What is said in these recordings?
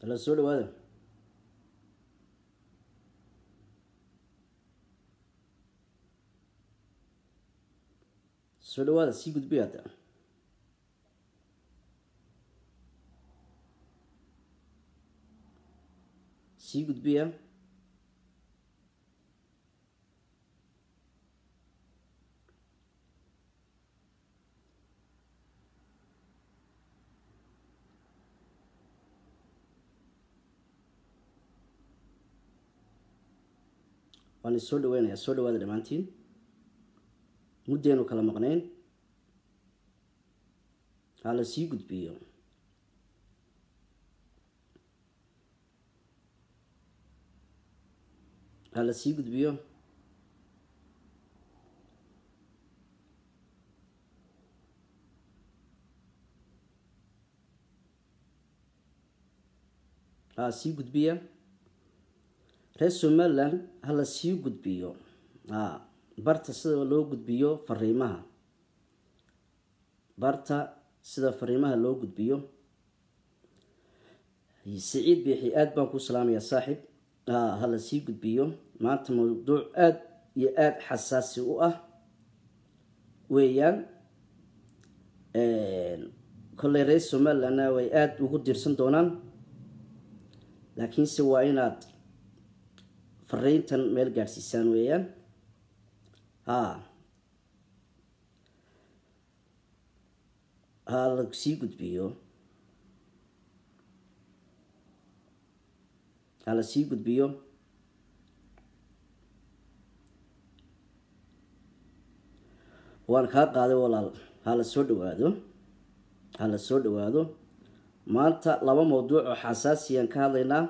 la soo dhawaada soo dhawaada sii gudbiya hadda sii gudbiya waan is soo dhaweynayaa soo dhawaada dhammaantiin muddeenu kala maqnayn ha la sii gudbiyo ha la sii gudbiyo ha sii gudbiya reer somaliland ha la sii gudbiyo a barta sida loo gudbiyo fariimaha barta sida fariimaha loo gudbiyo saciid biixi aada baan ku salaamayaa saaxib a ha la sii gudbiyo maanta mawduuc aada iyo aada xasaasi u ah weeyaan kolley reer somalilandna way aada ugu dirsan doonaan laakiinse waa inaad fariintan meel gaadhsiisaan weeyaan ha ha la sii gudbiyo ha la sii gudbiyo waan kaa qaaday walaal ha la soo dhawaado ha la soo dhawaado maanta laba mawduuc oo xasaasiyaan ka hadlaynaa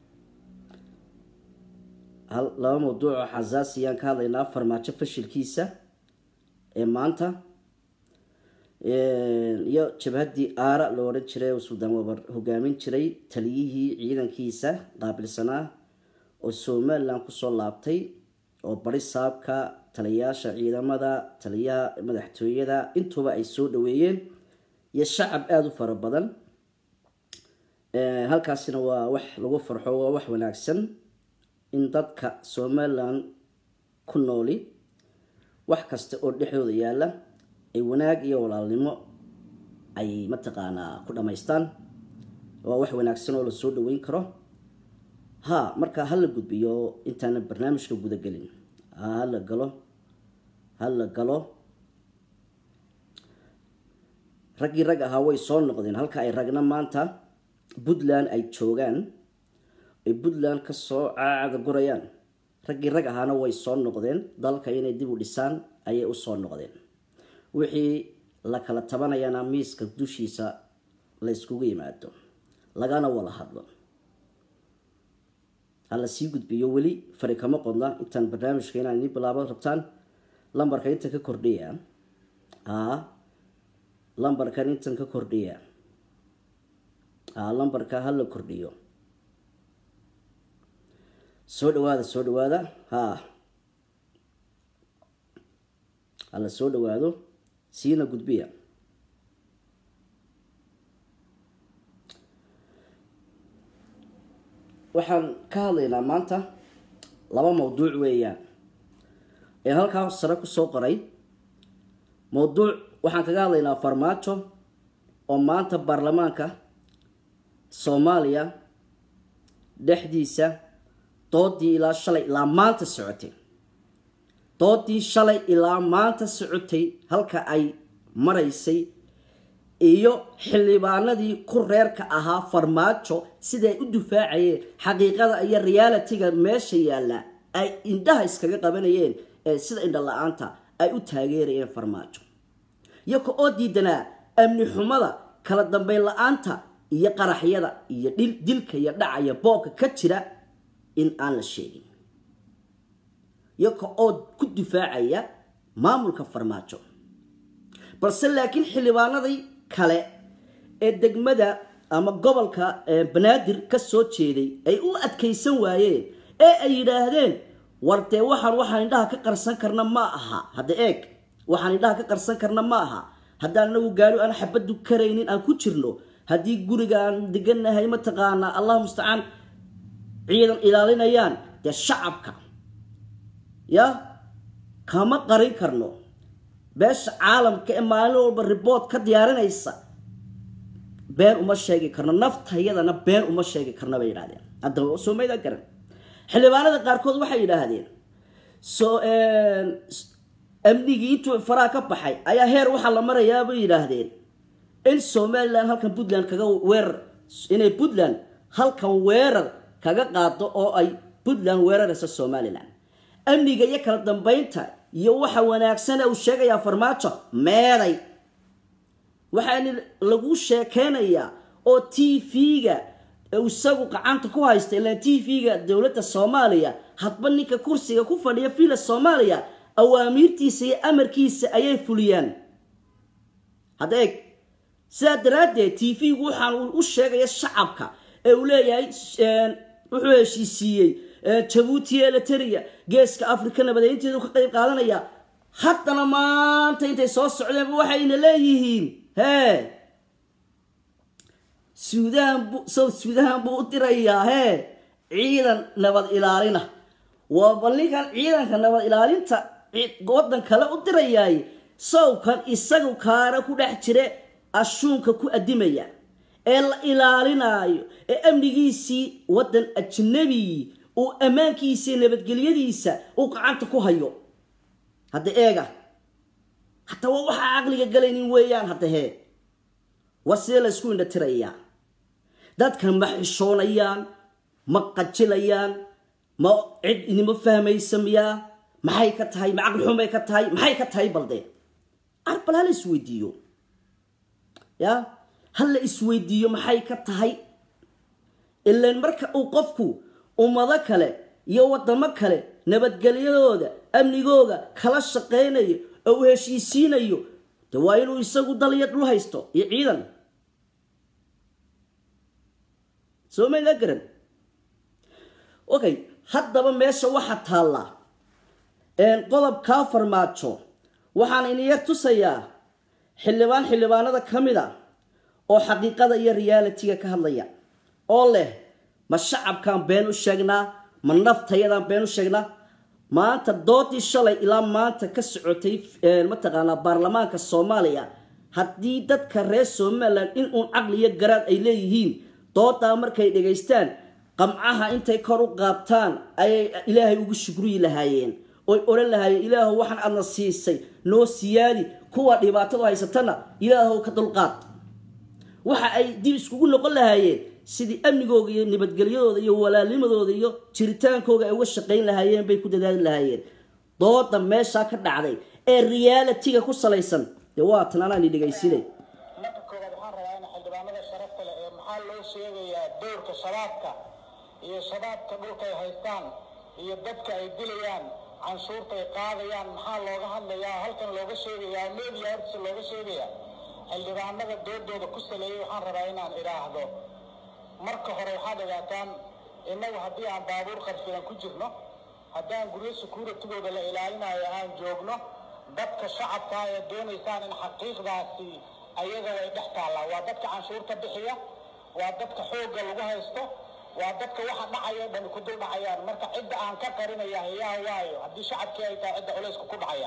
laba mawduuc oo xasaasiyaan ka hadlaynaa farmaajo fashilkiisa ee maanta iyo jabhaddii aara loo odhan jiray oo suldaan wabar hogaamin jiray taliyihii ciidankiisa qaabilsanaa oo somaliland kusoo laabtay oo bari saabka taliyayaasha ciidamada taliyaha madaxtooyada intuba ay soo dhaweeyeen iyo shacab aada u fara badan halkaasina waa wax lagu farxo waa wax wanaagsan in dadka somaliland ku nooli wax kasta oo dhexdooda yaalla ay wanaag iyo walaalnimo ay mataqaanaa ku dhammaystaan waa wax wanaagsan oo lasoo dhaweyn karo ha marka hala gudbiyo intaana barnaamijka gudagelin hala galo hala galo raggii rag ahaa way soo noqdeen halka ay ragna maanta puntland ay joogaan ay puntland kasoo caacada gurayaan raggii rag ahaana way soo noqdeen dalka inay dib u dhisaan ayay usoo noqdeen wixii la kala tabanayana miiska dushiisa la yskugu yimaado lagana wada hadlo ha la sii gudbiyo weli fari kama qodna intaan barnaamijka inaan ini bilaabo rabtaan lambarka intan ka kordhiya a lambarkan intan ka kordhiya a lambarka ha la kordhiyo soo dhawaada soo dhawaada ha ha la soo dhawaado siina gudbiya waxaan ka hadlaynaa maanta laba mawduuc weeyaan ee halkaa sare kusoo qoray mawduuc waxaan kaga hadlaynaa farmaajo oo maanta baarlamaanka soomaaliya dhexdiisa doodii ilaa shalay ilaa maanta socotay doodii shalay ilaa maanta socotay halka ay maraysay iyo xildhibaanadii ku reerka ahaa farmaajo siday u dufaacayeen xaqiiqada iyo realitiga meesha yaalla ay indhaha iskaga qabanayeen ee sida indha la-aanta ay u taageerayeen farmaajo iyaga oo diidanaa amni xumada kala dambeyn la-aanta iyo qaraxyada iyo dilka iyo dhacaya boobka ka jira in aan la sheegin iyaga oo ku difaacaya maamulka farmaajo balse laakiin xildhibaanadii kale ee degmada ama gobolka banaadir ka soo jeeday ay u adkaysan waayeen ee ay yidhaahdeen war dee waxaan waxaan indhaha ka qarsan karna ma aha hadda eeg waxaan indhaha ka qarsan karna ma aha haddaan anagu gaari aan xabadu karaynin aan ku jirno haddii gurigaan deganahay mataqaanaa allah mustacaan ciidan ilaalinayaan dee shacabka ya kama qarin karno beesha caalamka ee maalin walba riboort ka diyaarinaysa been uma sheegi karno naftayadana been uma sheegi karno bay yidhahdeen haddaba soo maydaa garan xildhibaanada qaarkood waxay yidhaahdeen soo amnigii intuu faraha ka baxay ayaa heer waxaa la marayaa bay yidhaahdeen in somalilan halkan puntland kaga weerar inay puntland halkan weerar kaga qaado oo ay puntland weerarayso somalilan amniga iyo kala dambeynta iyo waxa wanaagsane uu sheegayaa farmaajo meeday waxaana lagu sheekeynayaa oo t v-ga isagu gacanta ku haysta ilaan t v-ga dowladda soomaaliya hadba ninka kursiga ku fadhiya villa soomaaliya awaamiirtiisa iyo amarkiisa ayay fuliyaan hadda eeg sidaa daraaddeed t v-gu waxaan u sheegaya shacabka ee uu leeyahay wuxuu heshiisiiyey jabuuti eliteria geeska africa nabadeynteedu ka qayb qaadanaya haddana maanta intay soo socdeenba waxayna leeyihiin hee suudaan bu south suudaan buu u dirayaa hee ciidan nabad ilaalina waa bal ninkan ciidanka nabad ilaalinta waddan kale u dirayaay sawkan isagu kaara ku dhex jire ashuunka ku adimaya ee la ilaalinaayo ee amnigiisii waddan ajnabi uu ammaankiisa iyo nabadgelyadiisa uu gacanta ku hayo hadda eega hataa waa waxaa caqliga galaynin weeyaan hadda hee waa sidee la isku indhatirayaa dadkan ma xishoonayaan ma qajilayaan ma cid inima fahmaysa miyaa maxay ka tahay ma caqli xumay ka tahay maxay ka tahay balde arbal hala isweydiiyo ya hala isweydiiyo maxay ka tahay ilaan marka uu qofku ummado kale iyo wadamo kale nabadgelyadooda amnigooga kala shaqaynayo oo uu heshiisiinayo de waa inuu isagu daliya dhul haysto iyo ciidan soo maydaa garan okay haddaba meesha waxaa taallaa qodobkaa farmaajo waxaan iniyar tusayaa xildhibaan xildhibaanada ka mid a oo xaqiiqada iyo realitiga ka hadlaya oo leh ma shacabkaan been u sheegnaa ma naftayadaan been u sheegnaa maanta doodii shalay ilaa maanta ka socotay mataqaanaa baarlamaanka soomaaliya haddii dadka reer somalilan in uun caqli iyo garaad ay leeyihiin doodaa markay dhegaystaan qamcaha intay kor u qaabtaan ayay ilaahay ugu shukriyi lahaayeen oy odhan lahaayeen ilaahow waxaan adna siisay noo siyaadi kuwa dhibaatadu haysatana ilaahow ka dulqaad waxa ay dib iskugu noqon lahaayeen sidii amnigooga iyo nabadgelyadooda iyo walaalnimadooda iyo jiritaankooga ay uga shaqayn lahaayeen bay ku dadaali lahaayeen dooda meeshaa ka dhacday ee realitiga ku salaysan dee waatan anaani dhegaysinay marka koowaad waxaan rabaa in xildhibaanada sharafta leh ee maxaa loo sheegayaa dowrka shabaabka iyo shabaabka dhulka ay haystaan iyo dadka ay dilayaan canshuurta ay qaadayaan maxaa looga hadlayaa halkan looga sheegayaa media hortiisa looga sheegayaa xildhibaanada doodooda ku saleeyay waxaan rabaa inaan idhaahdo marka hore waxaad ogaataan innagu haddii aan baabuur qarfidan ku jirno haddaan guryo sukuuratigooda la ilaalinayo aan joogno dadka shacabka ee doonaysaan in xaqiiqdaasi ayaga way dhex taallaa waa dadka canshuurta bixiya waa dadka xoogga lagu haysto waa dadka waxa dhacaya dhan ku dul dhacayaan marka cidda aan ka qarinaya yaa waayo haddii shacabkii ay tahay cidda culaysku ku dhacaya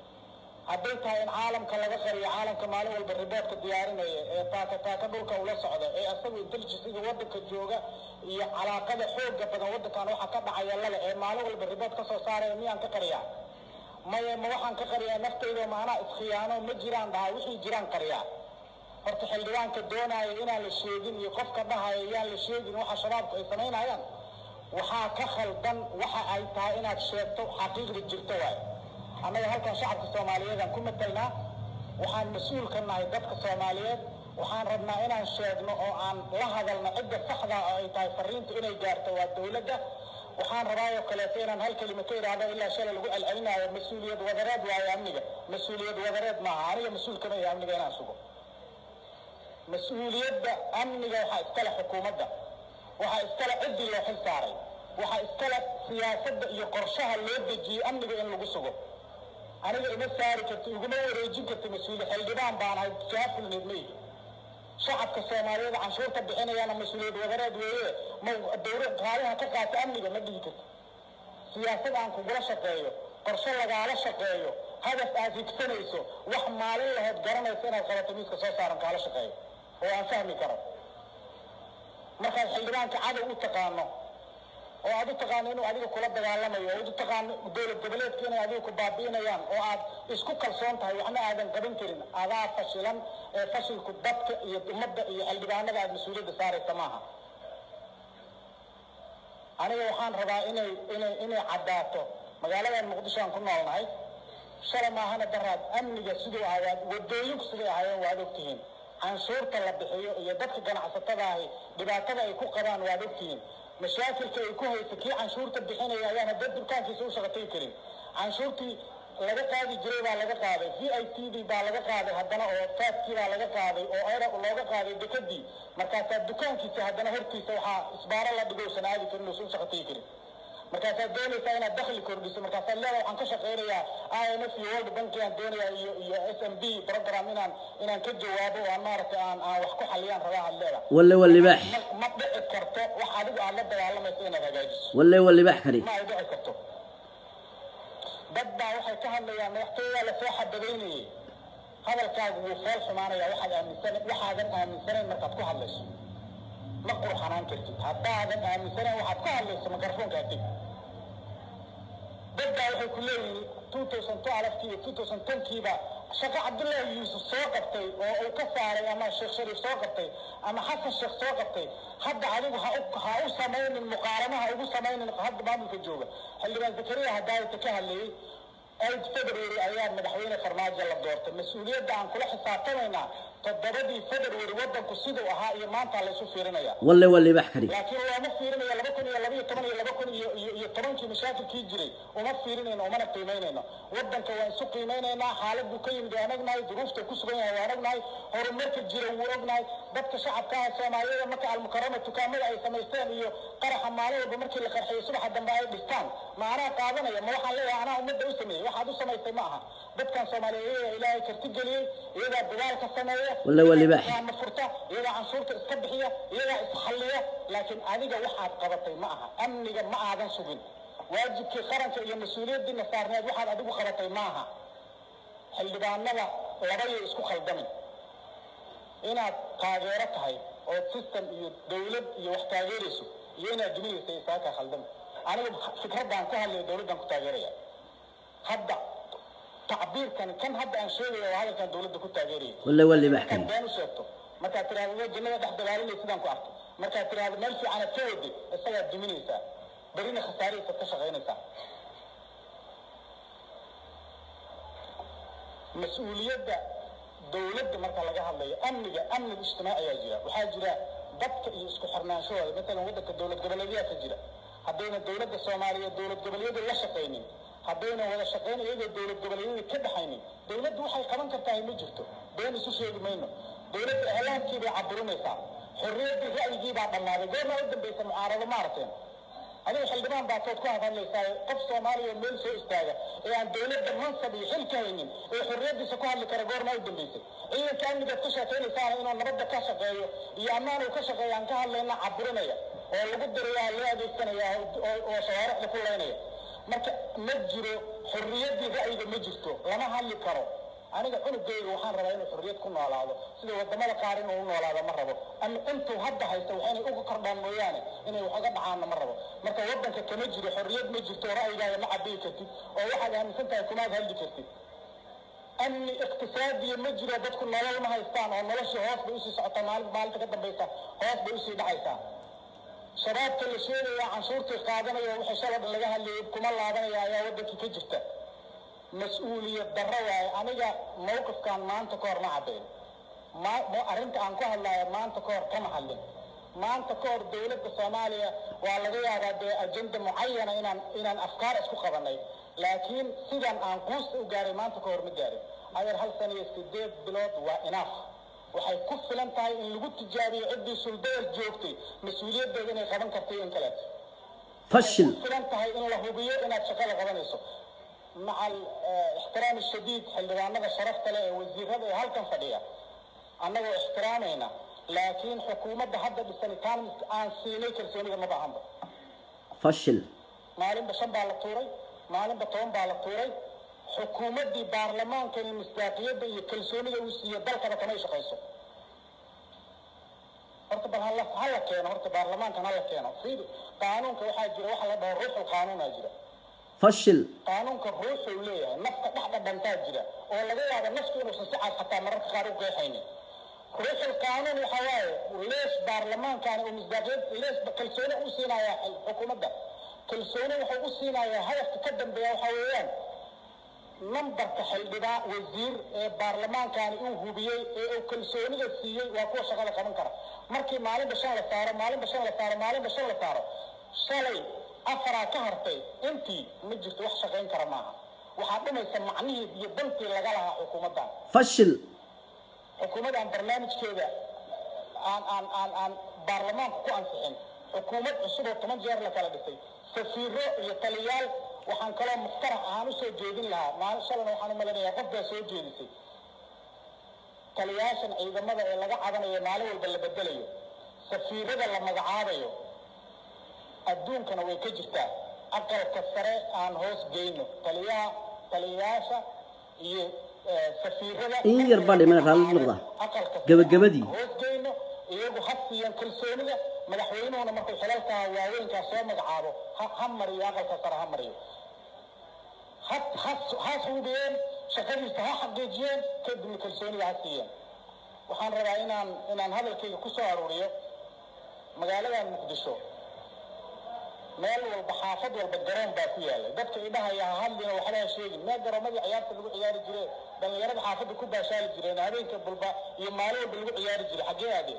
hadday tahay in caalamka laga qariyo caalamka maalin walba riboortka diyaarinaya ee taaka taaka dhulka ula socda ee asagu intelligensiga waddanka jooga iyo calaaqada xooga badan waddankan waxa ka dhacaya lale ee maalin walba riboort ka soo saaraya miyaan ka qariyaa maya ma waxaan ka qariyaa naftayda maanaa iskhiyaano ma jiraan dhahaa wixii jiraan qariyaa horta xildhibaanka doonaya inaan la sheegin iyo qofka dhahaya yaan la sheegin waxa shabaabku ay samaynayaan waxaa ka khaldan waxa ay tahay inaad sheegto xaqiiqda jirto waayo annaga halkan shacabka soomaaliyeedaan ku matalnaa waxaan mas-uul ka nahay dadka soomaaliyeed waxaan rabnaa inaan sheegno oo aan la hadalno cidda saxda oo ay tahay fariintu inay gaarto waa dowladda waxaan rabaayoo kaleeto inaan hal kelima ka idhaahdo ilaa shalay lagu celcelinayo mas-uuliyad wadareed waayo amniga mas-uuliyad wadareed maaha aniga mas-uul kama yahay amniga inaan sugo mas-uuliyadda amniga waxaa iskale xukuumadda waxaa iskale ciddii loo xil saaray waxaa iskale siyaasadda iyo qorshaha loo dejiyey amniga in lagu sugo aniga ima saari karti iguma wareejin karti mas-uuli xildhibaan baan ahay jaafulneed mayga shacabka soomaaliyeed canshuurta bixinayaana mas-uuliyad wadareed weeye ma dowlad qaaliha ka qaata amniga ma dhihi karto siyaasad aan kugula shaqeeyo qorshe lagaala shaqeeyo hadaf aad higsanayso wax maalin lahood garanaysa inaad qabato miiska soo saaran kaala shaqeeyo oo aan fahmi karo markaad xildhibaanka cadow u taqaano oo aad u taqaano inuu adiga kula dagaalamayo oo aad u taqaano dowlad goboleedka inay adiga ku baabi'inayaan oo aad isku kalsoon tahay waxna aadan qaban karin adaa fashilan ee fashilku dadka iyo ummadda iyo xildhibaanada aad mas-uuliyadda saaraysa maaha aniga waxaan rabaa inay inay inay caddaato magaaladan muqdisho aan ku noolnahay shala maahana daraad amniga siduu ahaa waad wadooyinku siday ahaayeen waad ogtihiin canshuurta la bixiyo iyo dadka ganacsatada ahi dhibaatada ay ku qabaan waad ogtihiin mashaakilka ay ku haysa kii canshuurta bixinaya ayaan hadda durkaankiisa u shaqatay karin canshuurtii laga qaadi jiray baa laga qaaday v i t d baa laga qaaday haddana oo faaskii baa laga qaaday oo era looga qaaday dekadii markaasaa dukaankiisa haddana hortiisa waxaa isbaaro la dhigo usan aadi karin uusan u shaqatay karin markaasaad doonaysaa inaad dakli kordhiso markaasaad leedahay waxaan ka shaqaynayaa i m f iyo world bank aan doonayaa iyo iyo s m b program inaan inaan ka jawaabo oo aan maaragtay aan aan wax ku xaliyaan rabaa aad leedahay walle waa libaax ma ma dhici karto wax adigu aad la dagaalamayso inaad hagaajiso walle waa libaax kani ma ay dhici karto dad baa waxay ka hadlayaan madaxtooyadaa lasoo xabadaynayay hadalkaagu wuu fool xumaanaya waxaad aaminsan waxaadan aaminsanayn markaad ku hadlayso ma qurxanaan kartid haddaadan aaminsanayn waxaad ku hadlayso mikrofoonka adig dad baa waxay ku leeyihiin two thousand twelve-kii iyo two thousand ten-kiiba shaqo cabdullaahi yuusuf soo qabtay oo uu ka saaray ama sheekh shariif soo qabtay ama xasan sheekh soo qabtay hadda adigu ha u ha u samaynin muqaarano ha ugu samaynin hadda maamulka jooga xildhibaan zakariya hadaayata ka hadlayay eight february ayaa madaxweyne farmaajo la doortay mas-uuliyadda aan kula xisaabtamaynaa toddobadii february waddanku siduu ahaa iyo maanta laysu fiirinaya walle waa libaax kani laakiin looma fiirinayo laba kun iyo laba iyo toban iyo laba kun iyo iyo iyo tobankii mashaakilkii jiray uma fiirinayno umana qiimaynayno waddanka waan isu qiimeynaynaa xaaladuu ka yimid waan ognahay duruufta ku sugan yahay waan ognahay horumarka jira wuu ognahay dadka shacabka ah soomaaliyada marka almukarama dukaamada ay samaysteen iyo qaraxa maalin walba markii la qarxiyo subaxa dambe ay dhistaan ma anaa qaadanaya ma waxaan leeyahay anaa ummadda u sameeyey waxaad u samaysay ma aha dadkan soomaaliyeed iyagaa ilaahay karti geliyey iyagaa dagaalka sameeya Walle waa libaax. iyagaa furta iyagaa canshuurta iska bixiya iyagaa isxalliya laakiin adiga waxaad qabatay ma aha amniga ma aadan sugin waajibkii qaranka iyo mas-uuliyaddiina saarneed waxaad adigu qabatay ma aha xildhibaanada labayay isku khaldamin inaad taageero tahay oo system iyo dowlad iyo wax taageerayso iyo inaad duminaysa isaa kaa khaldami aniga fikraddaan ku hadlaya dowladdan ku taageeraya hadda tacbiirkan kan hadda aan sheegaya waa hadalkan dowladda ku taageeraya walle waa libaax markaad kani been u sheegto markaad tiraahdo jannada dhex dagaalinay sidaan ku arkay markaad tiraahdo meel fiicanaad ka waday isagaad duminaysaa berina khasaarihiisaad ka shaqaynaysaa mas-uuliyadda dowladda marka laga hadlayo amniga amniga ijtimaaci ayaa jira waxaa jira dadka iyo isku xirnaanshahooda matalan waddanka dowlad goboleedyaa ka jira haddayna dowladda soomaaliyeed dowlad goboleedyada la shaqaynin haddayna wada shaqayn iyagoo dowlad goboleedyada ka dhaxaynin dowladdu waxay qaban kartaa ma jirto been isu sheegi mayno dowladda iclaamkii bay caburinaysaa xorriyaddii ra'yigii baa dhammaaday goormaa u dambaysa mucaarado ma aragteen adiga xildhibaan baa tood ku hadlaysaa qof soomaaliya oo meel soo istaaga ee aan dowladda mansab iyo xil ka haynin ee xorriyaddiisa ku hadli kara goormaa u dambaysay ciidanka amnigaad ka sheekaynaysaana inuu nabadda ka shaqeeyo iyo ammaan uu ka shaqeeyo aan ka hadlayna caburinaya oo lagu darayaa loo adeegsanaya oo oo shawaaricda ku laynaya marka ma jiro xorriyaddii ra'yiga ma jirto lama hadli karo aniga cunugayga waxaan rabaa inuu xorriyad ku noolaado sida wadamada qaar inuu u noolaado ma rabo ama intuu hadda haysta waa inay uga kordhaan mooyaane inay wax uga dhacaanna ma rabo marka waddanka kama jiro xorriyad ma jirto oo ra'yigaaga ma cabiyi kartid oo waxaad aaminsan tahay kumaad hadli kartid amni iqtisaadiya ma jiro dadku nolol ma haystaan oo noloshii hoos bay usii socotaa maalin maalinta ka dambaysa hoos bay usii dhacaysaa shabaabka la sheegaya canshuurtii qaadanaya wixii shalay dhan laga hadlayay kuma laabanaya ayaa waddankii ka jirta mas-uuliyad darro waaye aniga mawqifkan maanta ka hor ma caddayn ma ma- arrinta aan ku hadlayo maanta ka hor kama hadlin maanta ka hor dowladda soomaaliya waa laga yaabaa dee ajenda mucayana inaan inaan afkaar isku qabanay laakiin sidan aan quusta u gaaray maanta ka hor ma gaarin adeer hal sana iyo sideed bilood waa inaaf waxay ku filan tahay in lagu tijaabiyo ciddii suldeer joogtay mas-uuliyaddeeda inay qaban kartay in kaleeto fashil ku filan tahay in la hubiyo inaad shaqada qabanayso maca ixtiraam shadiid xildhibaanada sharafta leh ee wasiirada ee halkan fadhiya annagoo ixtiraamayna laakiin xukuumadda hadda dhisanitaan aan siinay kalsooniga ma baahanba fashil maalinba shan baa la tuuray maalinba toban baa la tuuray xukuumaddii baarlamaankani misdaaqiyadda iyo kalsoonida uu siiyo dalkaba kamay shaqayso horta bal hala hala keeno horta baarlamaankan hala keeno fiiri qaanuunka waxaa jira waxa la dhaho ruuxul qaanuunaa jira fashil qaanuunka ruuxuu leeyahay nafta dhex dhadhantaa jira oo laga yaabo naftu inuusan si cad xataa mararka qaar u qeexaynin ruuxul qaanuun waxa waaye lees baarlamaankan oo misdaaqiyad lees kalsooni u siinayaa xukuumadda kalsooni wuxuu u siinayaa hadafka ka dambeeya waxa weeyaan nambarka xildhibaan wasiir ee baarlamaankani uu hubiyey ee uu kalsoonida siiyey waa kuwa shaqada qaban kara markii maalinba shan la saaro maalinba shan la saaro maalinba shan la saaro shalay afaraa ka hartay intii ma jirto wax shaqayn kara maaha waxaa dhimaysa macnihii iyo dantii laga lahaa xukuumaddan fashil xukuumaddan barnaamijkeeda aan aan aan aan baarlamaanku ku ansixin xukuumad cusub oo toban jeer la kala dhisay safiiro iyo taliyaal waxaan kaloo muqtarax ahaan usoo jeedin lahaa maalin shalana waxaan u malinayaa qof baa soo jeedisay taliyaashan ciidamada ee laga cadanayo maalin walba la bedelayo safiirada la magacaabayo adduunkana way ka jirtaa aqalka sare aan hoos geyno taliyaha taliyayaasha iyo eh, safiirada In yar baa dhiman, raalli noqda. aqalka sare Gabagabadii. hoos geyno iyagu ha siiyaan kalsoonida madaxweynuhuna markuu xilalkaa waaweynkaa soo magacaabo ha ha mariyo aqalka sare ha mariyo ha ha ha hubiyeen shaqadiisa ha xaqiijiyeen kadibna kalsoonida ha siiyeen waxaan rabaa inaan inaan hadalkayga ku soo aruuriyo magaaladan muqdisho meel walba xaafad walba garoon baa ku yaallay dadka idhahaya ha hadlina waxba ha sheegin meel garoomadii ciyaarta lagu ciyaari jire dhallinyarada xaafadda ku baashaali jireen habeenka bulba iyo maalin walba lagu ciyaari jiray xaggee aadeen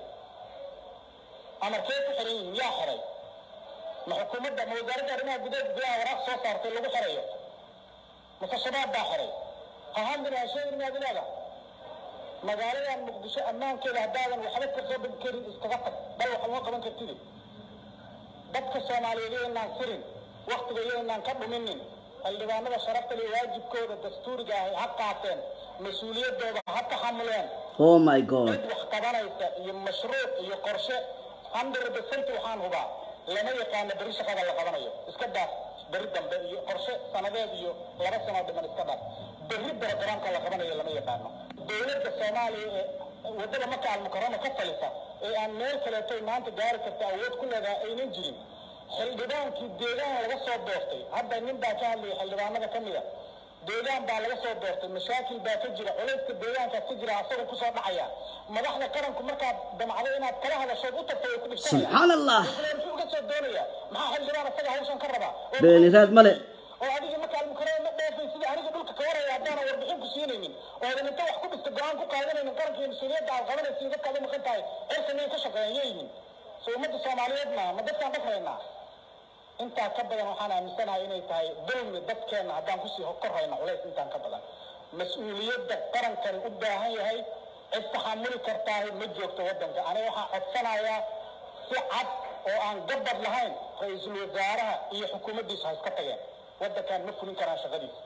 amarkee ku xiran yihiin yaa xiray ma xukuumadda ma wasaaradda arrimaha gudaha gudaha waraaq soo saartay lagu xirayo mase shabaab baa xiray ha hadlina ha sheegin maad leedahay magaaladan muqdisho ammaankeeda haddaadan waxba ka qaban karin iskaga tag bal wax uma qaban kartidi dadka soomaaliyeed yaynaan sirin waktiga yaynaan ka dhuminin xildhibaanada sharafta leh waajibkooda dastuuriga ahi ha qaateen mas-uuliyaddooda ha taxamuleen oh my god cid wax qabanaysa iyo mashruuc iyo qorshe hundred percent waxaan hubaa lama yaqaano beri shaqada la qabanayo iska daaf beri dambe iyo qorshe sanadeed iyo laba sanoo dhiman iska daaf beri barogaraamka la qabanayo lama yaqaano dowladda soomaaliya ee waddada maka almukarama ka talisa ee aan meel kaleetoy maanta gaari karta awood ku leedahay aynan jirin xildhibaankii deegaan laga soo doortay hadda nin baa ka hadlaya xildhibaanada ka mid a deegaan baa laga soo doortay mashaakil baa ka jira culayska deegaankaas ka jira asagoo kusoo dhacaya madaxda qaranku markaad damacdo inaad kala hadashood u tagto way ku dhibsanayaan subxaan allah muxuu uga soo doonaya maxaa xildhibaan asaga hawshan ka rabaa oo beeniraad male oo adiga marka almukarama ma dheefay sidii aniga dhulka ka waraya haddaana warbixin ku siinaynin oo adan inta wax ku dhista go-aan ku qaadanaynin qaranka iyo mas-uuliyadda aad qabanaysiin dadkaad u maqan tahay cirka miyay ka shaqeeyaan yeeyihin so ummadda soomaaliyeed maaha ma dadkaan dhafraynaa intaa ka badan waxaan aaminsanahay inay tahay dulmi dadkeenna haddaan kusii korrayna culays intaan ka badan mas-uuliyadda qarankani u baahan yahay cid taxamuli kartaahi ma joogto waddanka aniga waxaan codsanayaa si cad oo aan gabad lahayn ra-iisul wasaaraha iyo xukuumaddiisa ha iska tageen waddankan ma fulin karaan shaqadiisa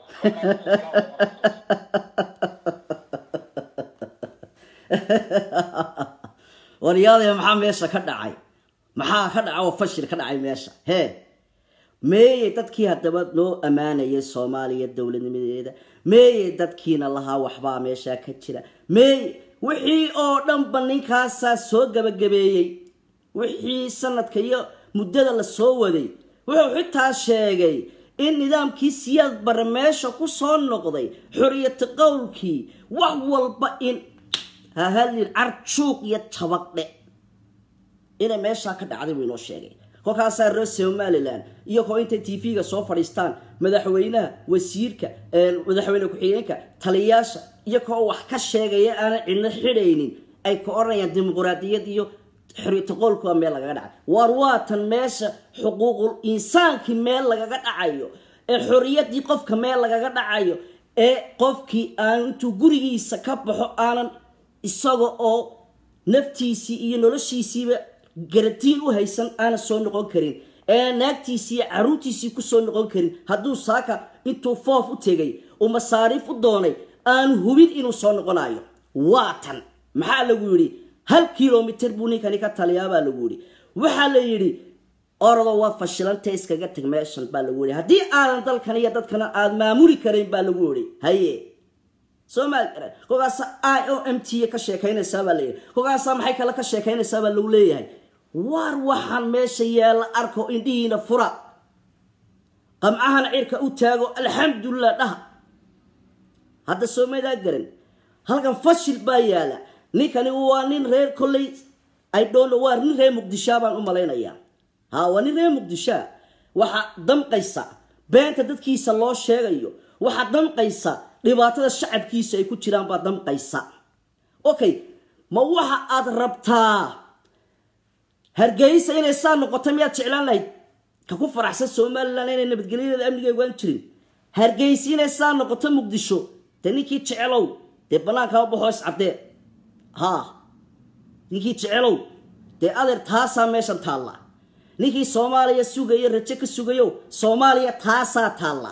waryaadaya maxaa meesha ka dhacay maxaa ka dhaca oo fashil ka dhacay meesha hee meeyey dadkii haddaba noo ammaanayay soomaaliya dowladnimadeeda meeyey dadkiina lahaa waxbaa meesha ka jira meeye wixii oo dhanba ninkaasaa soo gabagabeeyey wixii sanadka iyo muddada la soo waday wuxuu xitaa sheegay in nidaamkii siyaad bare meesha ku soo noqday xoriyati qowlkii wax walba in hahadlin carjuuq iyo tabaqdhe inay meeshaa ka dhacday buu inoo sheegay kolkaasaa reer somalilan iyagoo intay t v-ga soo fadhiistaan madaxweynaha wasiirka madaxweyne ku-xigeenka taliyaasha iyagoo wax ka sheegaya aanan cidno xidhaynin ay ka odhanayaan dimuquraadiyad iyo xoriyataqoolkua meel lagaga dhacay waar waatan meesha xuquuqul insaankii meel lagaga dhacayo ee xoriyadii qofka meel lagaga dhacayo ee qofkii aan intuu gurigiisa ka baxo aanan isaga oo naftiisii iyo noloshiisiiba garatiin u haysan aanan soo noqon karin ee naagtiisii iyo caruurtiisii kusoo noqon karin hadduu saaka intuu foof u tegay uu masaariif u doonay aanu hubin inuu soo noqonayo waa tan maxaa lagu yidhi hal kilomitr buu ninkani ka taliyaabaa lagu yidhi waxaa la yidhi orado waad fashilantay iskaga tag meeshan baa lagu yihi haddii aadan dalkan iyo dadkana aada maamuli karayn baa lagu yihi haye soo maal garan kolkaasa i o m t ka sheekaynaysaa baa layidhi kolkaasa maxay kale ka sheekaynaysaa baa lagu leeyahay waar waxaan meesha yaalla arko indhihiina fura qamcahana cirka u taago alxamdulilah dhaha hadda soo maydaa garan halkan fashil baa yaala ninkani waa nin reer kolley i dhon waa nin reer muqdishaa baan u malaynayaa ha waa nin reer muqdishaa waxaa damqaysa beenta dadkiisa loo sheegayo waxaa damqaysa dhibaatada shacabkiisa ay ku jiraan baa damqaysa okay ma waxa aad rabtaa hargeysa inay saa noqoto miyaad jeclaan lahayd ka ku faraxsan somalilan inay nabadgelyadeeda amnigeegu aan jirin hargeysa inay saa noqoto muqdisho dee ninkii jecelow dee bannaankama baxo iscaddee ha ninkii jecelow dee adeer taasaa meeshan taalla ninkii soomaaliya sugayo rajo ka sugayo soomaaliya taasaa taalla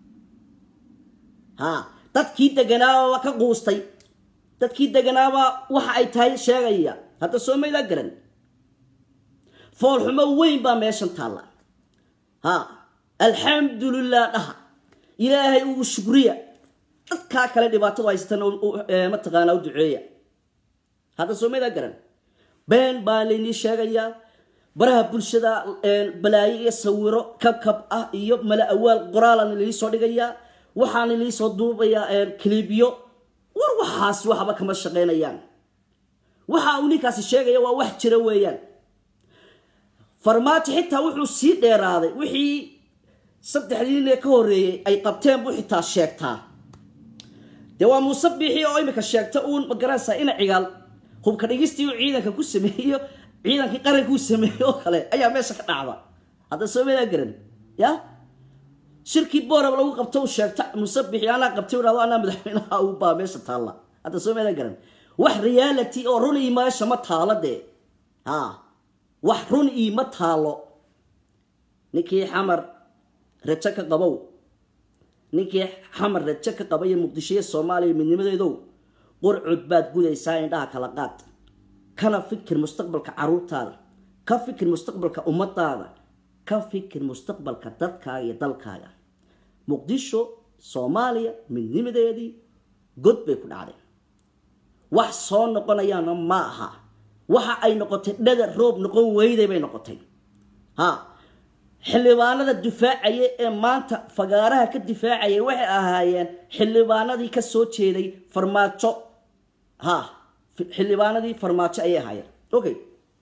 ha dadkii deganaababa ka quustay dadkii deganaabaa waxa ay tahay sheegaya hadda soo maydaa garan foolxumo weyn baa meeshan taalla ha alxamdulilah dhaha ilaahay ugu shukriya dadkaa kale dhibaatadu haystana mataqaanaa u duceeya hadda soo maydaa garan been baa laynii sheegayaa baraha bulshada balaayo iyo sawiro kabkab ah iyo mala awaal qoraalana laii soo dhigayaa waxaana lii soo duubayaa clibyo war waxaas waxba kama shaqaynayaan waxa uu ninkaasi sheegaya waa wax jira weeyaan farmaajo xitaa wuxuu sii dheeraaday wixii saddexdii nin ee ka horreeyey ay qabteen buu xitaa sheegtaa dee waa muuse biixi oo imika sheegta uun magaranaysa ina cigaal hubka dhigistii uu ciidanka ku sameeyo ciidankii qaranka uu sameeyey oo kale ayaa meesha ka dhacda hadda soo meedaa garan ya shirkii boorab lagu qabto u sheegta musabixi anaa qabtay dhado anaa madaxweynaha u baa meesha taalla hadda soo meedaa garan wax reality oo run ii meesha ma taalo dee ha wax run ii ma taalo ninkii xamar rajo ka qabow ninkii xamar rajo ka qabaiyo muqdisho iyo soomaaliya midnimadeedow qurcud baad gudaysaa indhaha kala qaad kana fikir mustaqbalka caruurtaada ka fikir mustaqbalka ummadaada ka fikir mustaqbalka dadkaaga iyo dalkaaga muqdisho soomaaliya midnimadeedii god bay ku dhacday wax soo noqonayaana ma aha waxa ay noqotay dhada roob noqon weyday bay noqotay ha xildhibaanada difaacaya ee maanta fagaaraha ka difaacayay waxay ahaayeen xildhibaanadii ka soo jeeday farmaajo ha xildhibaanadii farmaajo ayay ahaayeen okay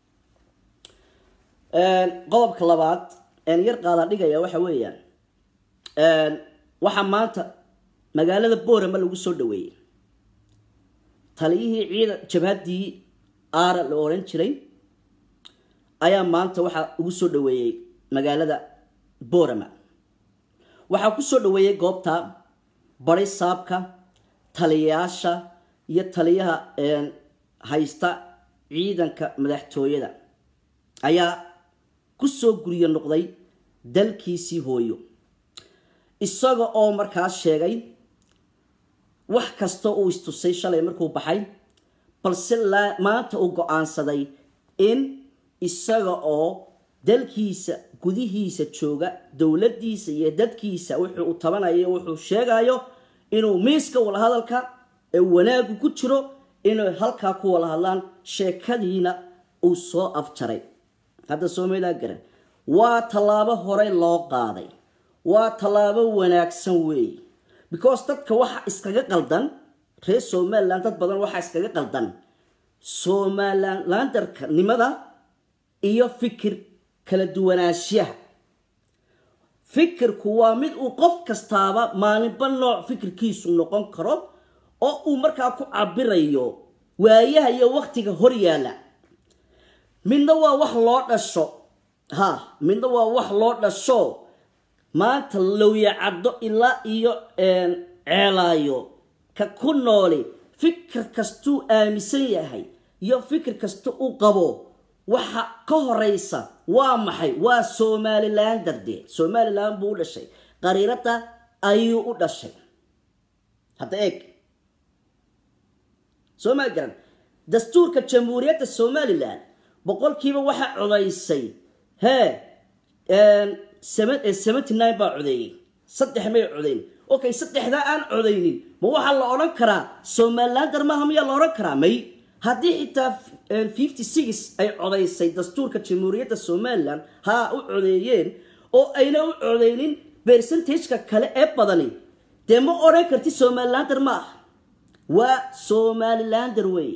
qodobka labaad yar qaadaan dhigaya waxa weeyaan waxaa maanta magaalada boorama lagu soo dhaweeyey taliyihii ciidan jabhaddii aara la odhan jiray ayaa maanta waxaa ugu soo dhaweeyey magaalada boorama waxaa ku soo dhaweeyey goobta bari saabka taliyayaasha iyo taliyaha haysta ciidanka madaxtooyada ayaa ku soo guryo noqday dalkiisii hooyo isaga oo markaas sheegay wax kasta uu istusay shalay markuu baxay balse maanta uu go-aansaday in isaga oo dalkiisa gudihiisa jooga dowladdiisa iyo dadkiisa wuxuu u tabanayo wuxuu sheegayo inuu miiska walahadalka ee wanaagu ku jiro inay halkaa ku wala hadlaan sheekadiina uu soo afjaray hadda soomaalidaa garan waa tallaabo horey loo qaaday waa tallaabo wanaagsan weeye because dadka waxa iskaga qaldan reer somalilan dad badan waxaa iskaga qaldan somalilandarka nimada iyo fikir kala duwanaanshiyaha fikirku waa mid uu qof kastaaba maalinba nooc fikirkiisu noqon karo oo uu markaa ku cabirayo waayaha iyo waktiga hor yaalla midna waa wax loo dhasho ha midna waa wax loo dhasho maanta lowya caddo ilaa iyo ceelaayo ka ku nooli fikir kastuu aaminsan yahay iyo fikir kasta uu qabo waxa ka horeysa waa maxay waa somalilan darde somalilan buu u dhashay qariirada ayuu u dhashay hadda eeg soo maa garan dastuurka jamhuuriyadda somalilan boqolkiiba waxaa codaysay hee seventy nine baa codeeyey saddex may codeyn okay saddexdaa aan codaynin ma waxaa la odhan karaa somalilander maaha miyaa la odhan karaa may haddii xitaa fifty six ay codaysay dastuurka jamhuuriyadda somalilan haa u codeeyeen oo ayna u codeynin percentageka kale ee badani dee ma odhan karti somalilander ma ah waa somalilander wey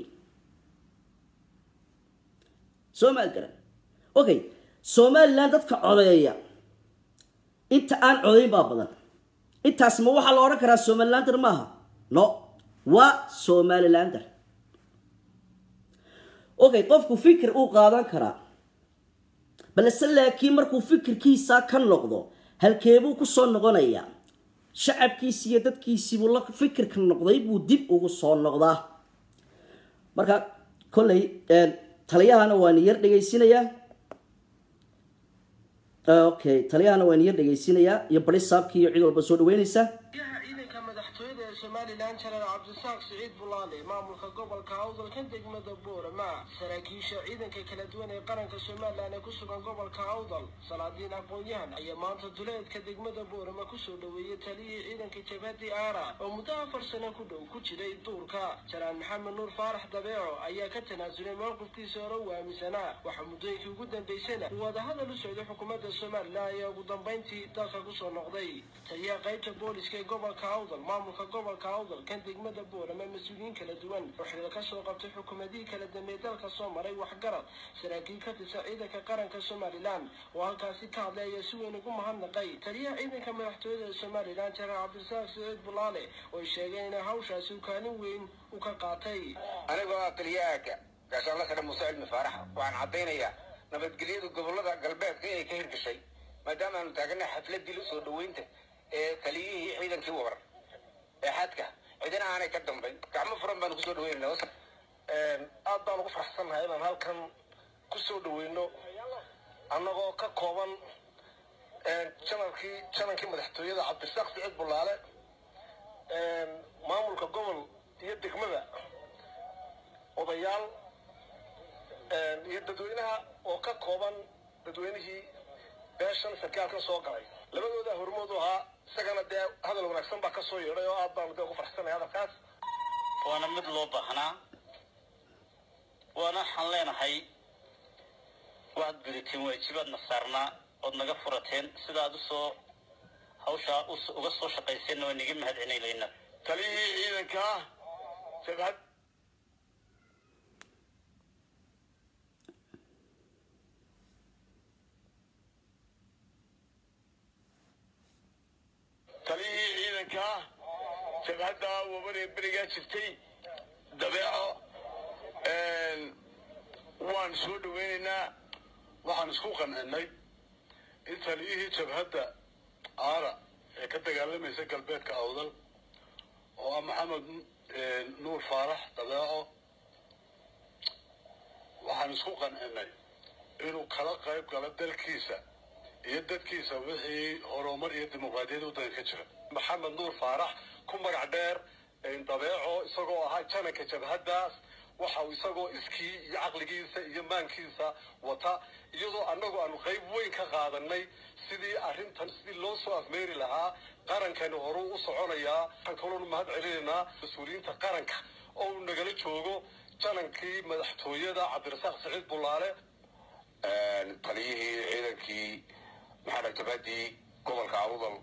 somal garan okay somalilan dadka codeeya inta aan codayn baa badan intaas ma waxaa la odhan karaa somalilander maaha no waa somalilander okay qofku fikir uu qaadan karaa balse laakiin markuu fikirkiisa ka noqdo halkeebuu kusoo noqonayaa shacabkiisi iyo dadkiisiibuu la fikirka noqday buu dib ugu soo noqdaa marka kolley taliyahana waan yar dhegaysinayaa okay taliyahana waan yar dhegaysinayaa iyo bari saabkii iyo cid walba soo dhaweynaysa ciidanka madaxtooyada ee somalilan janaal cabdisaaq siciid bulaale maamulka gobolka awdalka degmada boorama saraakiisha ciidanka kala duwan ee qaranka somalilan ee ku sugan gobolka awdal salaadiin aqoon-yahan ayaa maanta duleedka degmada boorama kusoo dhaweeyey taliyihii ciidanka jabhadii aara oo muddo afar sano ku dhow ku jiray duurka janaal maxamed nuur faarax dabeeco ayaa ka tanaasulay mowqifkiisa hore u aaminsanaa waxaa muddooyinkii ugu dambeysana uu wadahadal u socday xukuumadda somalilan ayaa ugu dambeyntii dalka kusoo noqday taliyaha qaybta booliska ee gobolka awdal maamulka gobolka awdal kan degmada boorama mas-uuliyiin kala duwan oo xiriir ka soo qabtay xukuumadihii kala dambeey dalka soo maray waxgarad saraakiil ka tirsan ciidanka qaranka somalilan oo halkaasi ka hadlay ayaa si weyn ugu mahadnaqay taliyaha ciidanka madaxtooyada somalilan janaal cabdisaaq siciid bulaale oo ay sheegeen in hawshaasi uu kaalin weyn u ka qaatay anigoo ah taliyaha gaashaanla sare muuse cilmi faarax waxaan caddaynayaa nabadgelyada gobolada galbeedka inay ka hirgashay maadaama aanu taaganay xafladii usoo dhaweynta ee taliyihii ciidankii wabar ee xadka cidina aanay ka dambayn gacmo furan baanu kusoo dhaweynayna aad baan ugu faraxsannahay inaan halkan kusoo dhaweyno annagoo ka kooban janalkii janankii madaxtooyada cabdisaaq siciid bulaale maamulka gobol iyo degmada odayaal iyo dadweynaha oo ka kooban dadweynihii beeshan sarkaalkan soo galay labadooda hormood u ahaa isagana dee hadal wanaagsan baa kasoo yeedhay oo aad baanu dee ugu farxsanay hadalkaas waana mid loo baahnaa waana waxaan leenahay waad gudateen waajibaadna saarnaa ood naga furateen sidaad usoo hawshaa uga soo shaqayseenna waa niga mahad celinayna taliyihii ciidanka jabhad taliyihii ciidanka jabhadda wabaree berigaa jirtay dabeeco waan soo dhaweynaynaa waxaan isku qancinay in taliyihii jabhadda aara ee ka dagaalamaysa galbeedka awdal oo ah maxamed nuur faarax dabeeco waxaan isku qancinay inuu kala qayb galo dalkiisa iyo dadkiisa wixii horumar iyo dimuqraadiyad waddanka ka jira maxamed nuur faarax ku magac dheer dabeeco isagoo ahaa jananka jabhaddaas waxa uu isagoo iskii iyo caqligiisa iyo maankiisa wata iyadoo annagu aanu qayb weyn ka qaadanay sidii arrintan sidii loo soo afmeeri lahaa qarankani horuu u soconayaa waxaan kaloonu mahad celinaynaa mas-uuliyiinta qaranka oo uu nagala joogo janankii madaxtooyada cabdirasaaq siciid bulaale taliyihii ciidankii maxaa jabhadii gobolka awdal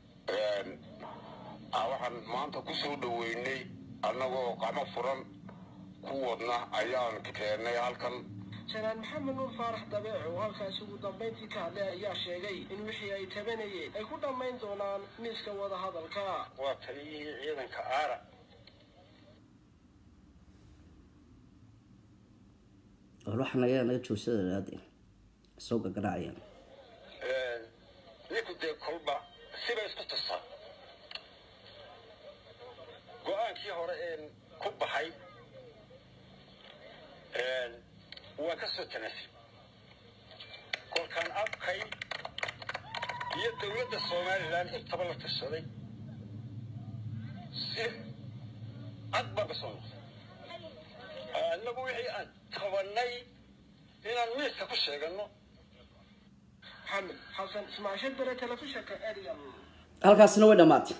waxaan maanta kusoo dhaweynay annagoo qacmo furan ku wadna ayaan keennay halkan janaal maxamed nuur faarax dabeeco oo halkaasi ugu dambayntii ka hadlay ayaa sheegay in wixii ay tabanayeen ay ku dhammayn doonaan miiska wadahadalka waa taliyihii ciidanka aara waxa naga naga joogsada soo gagaracayaan ninku dee kolba sibay isku tustaa go-aankii hore een ku baxay waa ka soo tanaasul kolkaan abkay iyo dowladda somalilan intaba la tashaday si cad baan ka soo noqday annagu wixii aan qabanay inaan miiska ku sheegano maxamed xasan ismaasho dare telefishinka ariel halkaasina way dhammaatay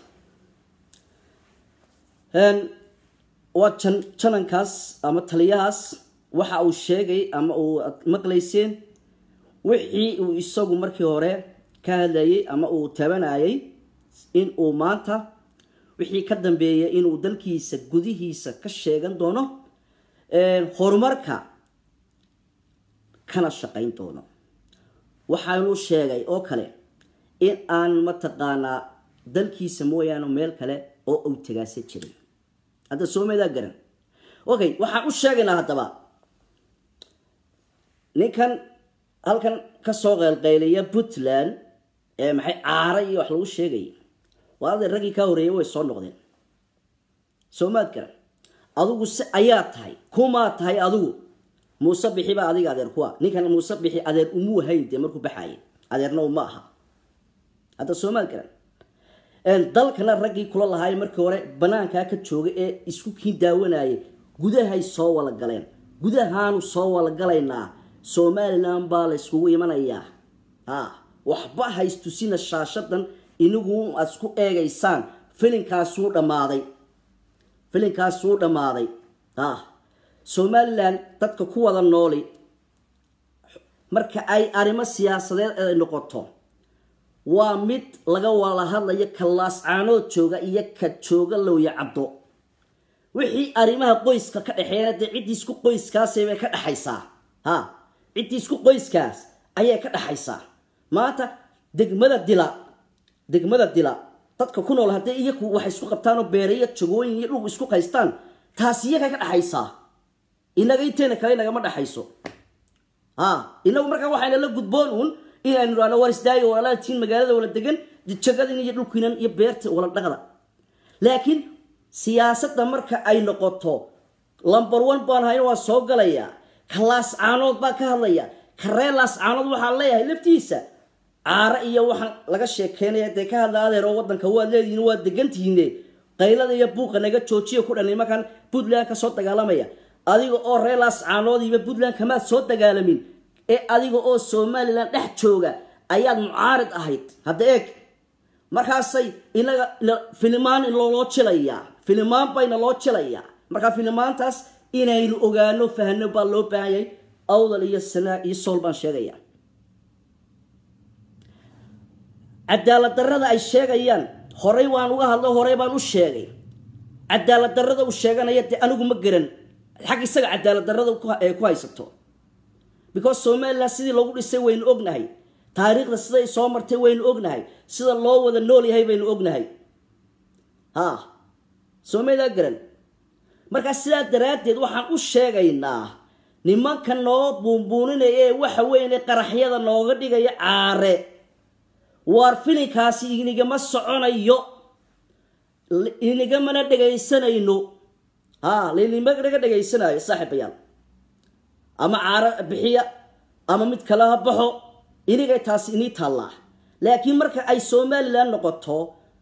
Een, waa jan janankaas ama taliyahaas waxa uu sheegay ama uu ad maqlayseen wixii uu isagu markii hore ka hadlayay ama uu tabanayay in uu maanta wixii ka dambeeya inuu dalkiisa gudihiisa ka sheegan doono een, horumarka kana shaqayn doono waxaanu sheegay oo kale in aan mataqaanaa dalkiisa mooyaane meel kale oo uu tagaasa jirin hadda soomeedaa garan okay waxaan u sheegaynaa haddaba ninkan halkan kasoo qeylqeyliya puntland ee maxay caara iyo wax lagu sheegayay waa aday raggii kaa horeeyay way soo noqdeen soomaad garan adigu se ayaa tahay kumaa tahay adigu muuse bixi baa adiga adeer kuwa ninkan muuse bixi adeer umuu hayn dee markuu baxaayay adeerna uma aha hadda soomaad garan Een, dalkana raggii kula lahaay markii hore banaankaa ka jooga ee isku kiin daawanayay gudahay soo wala galeen gudahaanu soo wala galaynaa somalilan baa la iskugu imanayaa ha waxba haystusina shaashadan inigu aad isku eegaysaan filinkaasuu dhammaaday filinkaasuu dhammaaday ha somalilan dadka ku wada nooli marka ay arrimo siyaasadeed ay noqoto waa mid laga wala hadlayo ka laascaanood jooga iyo ka jooga lowya cabdo wixii arrimaha qoyska ka dhexeeyana dee ciddii isku qoyskaasay bay ka dhexaysaa ha ciddii isku qoyskaas ayay ka dhexaysaa maanta degmada dila degmada dila dadka ku nool haddii iyaku waxay isku qabtaanoo beerayo jagooyin iyo dhul isku qaystaan taasi iyagay ka dhexaysaa inaga inteena kale nagama dhexayso ha inagu markaa waxayna la gudboon uun inaynu idhahno war isdaayo walaaltiin magaalada wala degan jagadin iyo dhulkiinan iyo beerta wala dhaqda laakiin siyaasadda marka ay noqoto lamber one baan hayna waa soo galaya ka laascaanood baa ka hadlaya ka reer laascaanood waxaan leeyahay laftiisa caare iyo waxaan laga sheekeynaya dee ka hadla adeer oo wadanka waad leedihiin waad degantihiine qaylada iyo buuqa naga joojiya ku dhan nimankan puntland ka soo dagaalamaya adiga oo reer laascaanood iyo puntland kamaad soo dagaalamin ee adiga oo somalilan dhex jooga ayaad mucaarid ahayd hadda eeg markaasay inaga filimaan loo jilayaa filimaan bayna loo jilayaa markaa filimaantaas inaynu ogaano fahno baa loo baahanyay awdal iyo sanaa iyo sool baan sheegaya cadaalad darrada ay sheegayaan horey waan uga hadlo horey baan u sheegay cadaalad darrada uu sheeganaya dee anigu ma garan xag isaga cadaalad darrada ee ku haysato because somalilan sidii loogu dhisay waynu ognahay taariikhda siday soo martay waynu ognahay sida loo wada nool yahay baynu ognahay ha soomalidaa garan markaa sidaa daraaddeed waxaan u sheegaynaa nimanka noo buunbuuninaya ee waxa weyn qaraxyada nooga dhigaya caare waar filinkaasi inigama soconayo inigamana dhegaysanayno ha linimaga dhegaysanayo saaxiibayaal ama caaro bixiya ama mid kale ha baxo inigay taasi inii taallaa laakiin marka ay somalilan noqoto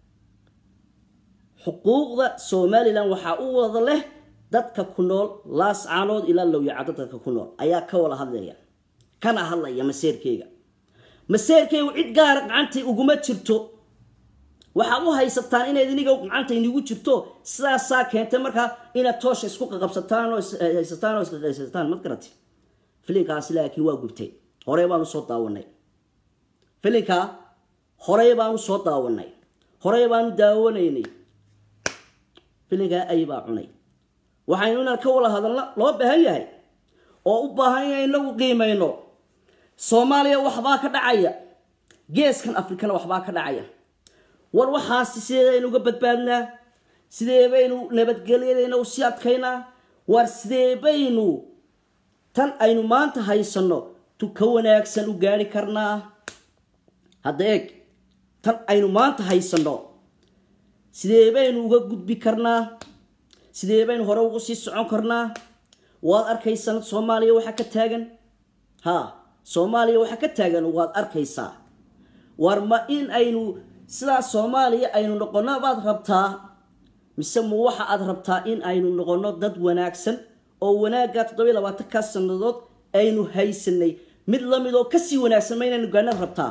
xuquuqda somalilan waxaa u wada leh dadka ku nool laascaanood ilaa lowyacado dadka ku nool ayaa ka wada hadlaya kana hadlaya maseerkeyga maseerkeygu cid gaara gacantay uguma jirto waxaad u haysataan inayd iniga gacanta inigu jirto sidaasaa keentay markaa inaad toosha isku qaqabsataan oo haysataan oo isqaqaysataan mad garati filinkaasi laakiin waa gubtay horey baanu soo daawanay filinkaa horey baanu soo daawanay horey baanu daawanaynay filinkaa ay baa cunay waxaynu inaan ka wada hadalna loo baahan yahay oo u baahan yahay inagu qiimayno soomaaliya waxbaa ka dhacaya geeskan afrikana waxbaa ka dhacaya war waxaasi sideedaynu uga badbaadnaa sidee baynu nabadgelyadayna u sii adkaynaa war sidee baynu tan aynu maanta haysanno tu ka wanaagsan u gaari karnaa hadda eeg tan aynu maanta haysanno sidee baynu uga gudbi karnaa sidee baynu hore ugu sii socon karnaa waad arkaysan soomaaliya waxaa ka taagan ha soomaaliya waxaa ka taagan waad arkaysaa war ma in aynu sidaa soomaaliya aynu noqonno baad rabtaa mise ma waxa aad rabtaa in aynu noqonno dad wanaagsan oo wanaaggaa toddobiyo labaatankaa sannadood aynu haysanay mid lamid oo kasii wanaagsan ma inaynu gaana rabtaa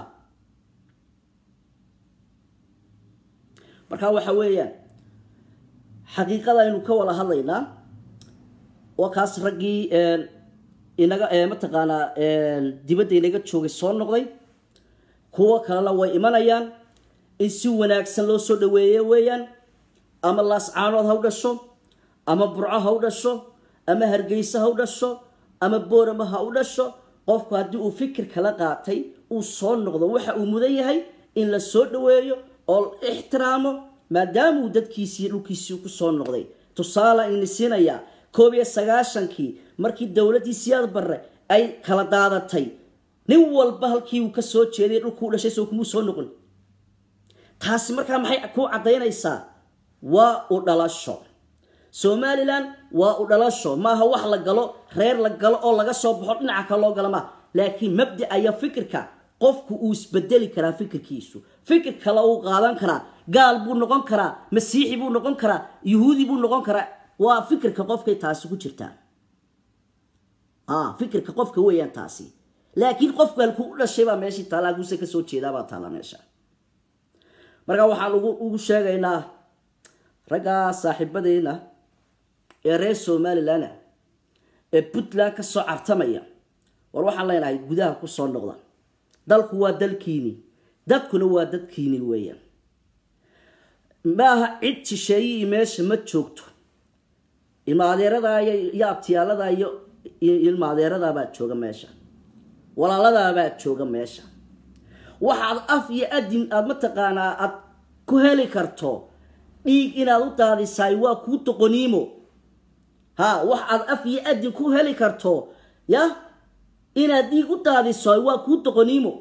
marka waxa weeyaan xaqiiqada aynu ka wada hadlaynaa waa kaas raggii inaga mataqaanaa dibadda inaga joogay soo noqday kuwo kalena way imanayaan in si wanaagsan loo soo dhaweeye weeyaan ama laascaanood ha u dhasho ama burco ha u dhasho ama hargeysa ha u dhasho ama boorama ha u dhasho qofku haddii uu fikir kala qaatay uu soo noqdo waxa uu mudan yahay in la soo dhaweeyo oo ixtiraamo maadaama uu dadkiisii dhulkiisii ku soo noqday tusaale ayna siinayaa koob iyo sagaashankii markii dowladdii siyaad barre ay kala daadatay nin walba halkii uu ka soo jeeday dhulkuu dhashay soo kumuu soo noqon taasi markaa maxay kuu caddaynaysaa waa u dhalasho somalilan waa u dhalasho maaha wax la galo reer la galo oo laga soo baxo dhinaca kale loo gala maaha laakiin mabda aya fikirka qofku uu isbedeli karaa fikirkiisu fikir kale uu qaadan karaa gaal buu noqon karaa masiixi buu noqon karaa yuhuudi buu noqon karaa waa fikirka qofkay taasi ku jirtaa fikirka qofka weeyaan taasi laakiin qofku halkuu u dhashay baa meeshii taala halkuuse kasoo jeedaabaa taala meesha marka waxaan ugu sheegaynaa raggaa saaxiibadeena ee reer somalilan ee puntland ka soo cartamaya war waxaan leenahay gudaha ku soo noqda dalku waa dalkiini dadkuna waa dadkiini weeyaan maaha cid shisheeyihii meesha ma joogto ilmaadeeradaa iyo abtiyaaladaa iyo ilmaadeeradaabaa jooga meesha walaaladaabaa jooga meesha waxaad af iyo adin aada mataqaanaa aad ku heli karto dhiig inaad u daadisaay waa kuu doqoniimo ha wax aad af iyo adin ku heli karto ya inaad dhiig u daadiso waa kuu doqoniimo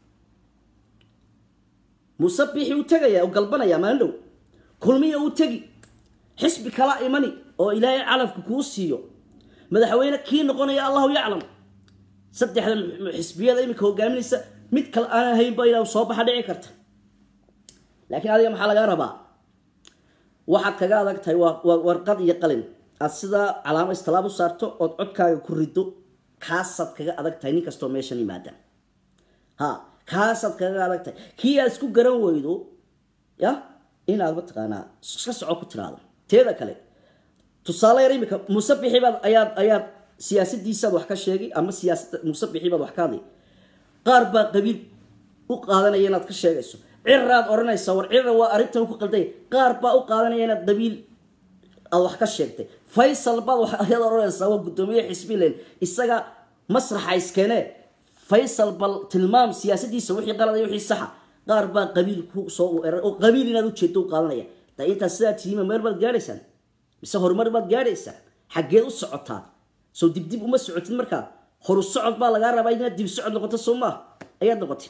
musabixi u tegaya u galbanaya maandhow kulmiya u tegi xisbi kala imani oo ilaahay calafka kuu siiyo madaxweyne kii noqonaya allahu yaclam saddexda xisbiyada iminka hogaaminaysa mid kale aan haynba inaa soo baxa dhici karta laakiin adiga maxaa lagaa rabaa waxaad kaga adag tahay waa warqad iyo qalin aad sidaa calaamo istilaab u saarto ood codkaaga ku rido kaasaad kaga adag tahay nin kastoo meeshan yimaada ha kaasaad kaga adag tahay kii aad isku garan weydo ya inaad mataqaanaa iska soco ku tiraado teeda kale tusaale yar imika musabixi baad ayaad ayaad siyaasadiisaad wax ka sheegay ama siyaasada musabixi baad wax ka hadlay qaar baa qabiil u qaadanaya inaad ka sheegayso ciraad odhanaysa war cira waa arrintan ku qalday qaar baa u qaadanaya inaad qabiil aad wax ka sheegtay faysal baad ayaad odhanaysaa waa guddoomiye xisbilen isaga masraxa iskeenee faysal bal tilmaam siyaasadiisa wixii qalad iyo wixii saxa qaar baa qabiil ku soo eray oo qabiil inaad ujeedo u qaadanaya da intaas sidaa tihiima meel baad gaadhaysaan mise horumar baad gaadhaysaan xaggeed u socotaa soo dibdib uma socotid markaa horu socod baa lagaa rabaa inaad dib socod noqoto soo maaha ayaad noqotid